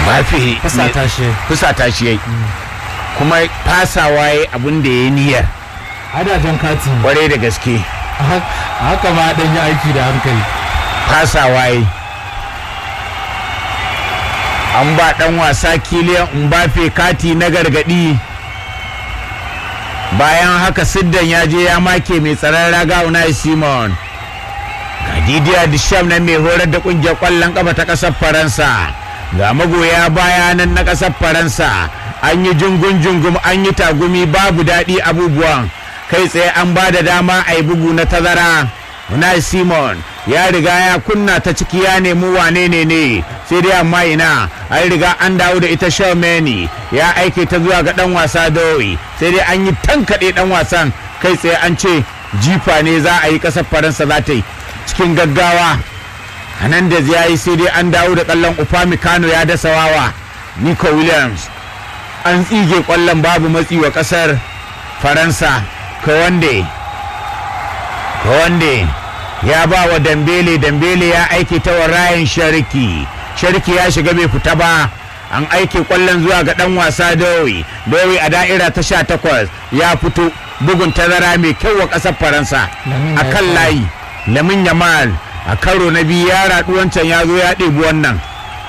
Mbappe fusata shi fusata shi yayi kuma fasawa yayi abin da ya niyyar adajen kati ne. kwarai da gaske A haka ma dan yi aiki da hankali fasawa yayi an ba dan wasa kiliyan Mbappe kati na gargadi bayan haka siddan ya je ya make mai tsaron raga Unai Simon ga Didier Deschamps nan mai horar da kungiyar kwallon kafa ta kasar Faransa ga magoya baya nan na kasar Faransa an yi jungun jungum an yi tagumi babu daɗi abubuwan kai tsaye an ba da dama a yi bugu na tazara Unai Simon ya riga ya kunna ta ciki ya nemi wane ne ne sai dai amma ina an riga an dawo da ita Shaw ya aike ta zuwa ga dan wasa Dowi sai dai an yi tankaɗe dan wasan kai tsaye an ce jifa ne za a yi ƙasar Faransa za ta yi cikin gaggawa Hernandez ya yi sai dai an dawo da kallon Upamecano ya dasa wawa Nico Williams an tsige kwallon babu matsi wa ƙasar Faransa Kawande Kawande ya ba wa Dambele Dambele ya aike ta wa Ryan Shariki Shariki ya shiga bai fita ba an aike kwallon zuwa ga dan wasa Dowi Dowi a da'ira ta sha takwas ya fito bugun tazara mai kyau wa ƙasar Faransa Lamin a ya kan fara. layi Lamin Yamal a karo na biyu ya raɗu wancan ya zo ya ɗebi wannan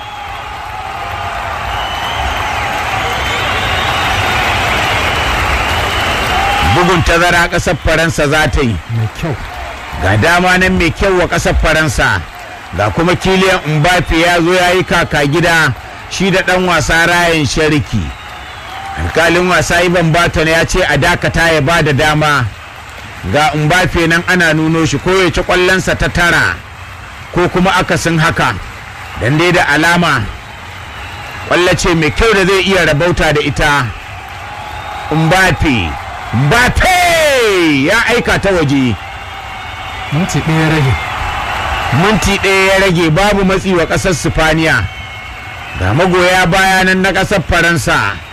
bugun tazara ƙasar Faransa za ta yi mai kyau ga dama nan mai kyau wa ƙasar faransa ga kuma kiliyan mbappe ya zo ya yi kaka gida shi da ɗan wasa rayan shariki alkalin wasa iban baton ya ce a dakata ya ba da dama ga mbappe nan ana nuno shi ko ya ci ƙwallonsa ta tara ko kuma akasin haka dan dai da alama ƙwallo ce mai kyau da zai iya rabauta da ita mbappe mbappe ya aika ta waje minti ɗaya rage minti ɗaya ya rage babu matsi wa ƙasar sifaniya ga magoya bayanan na ƙasar faransa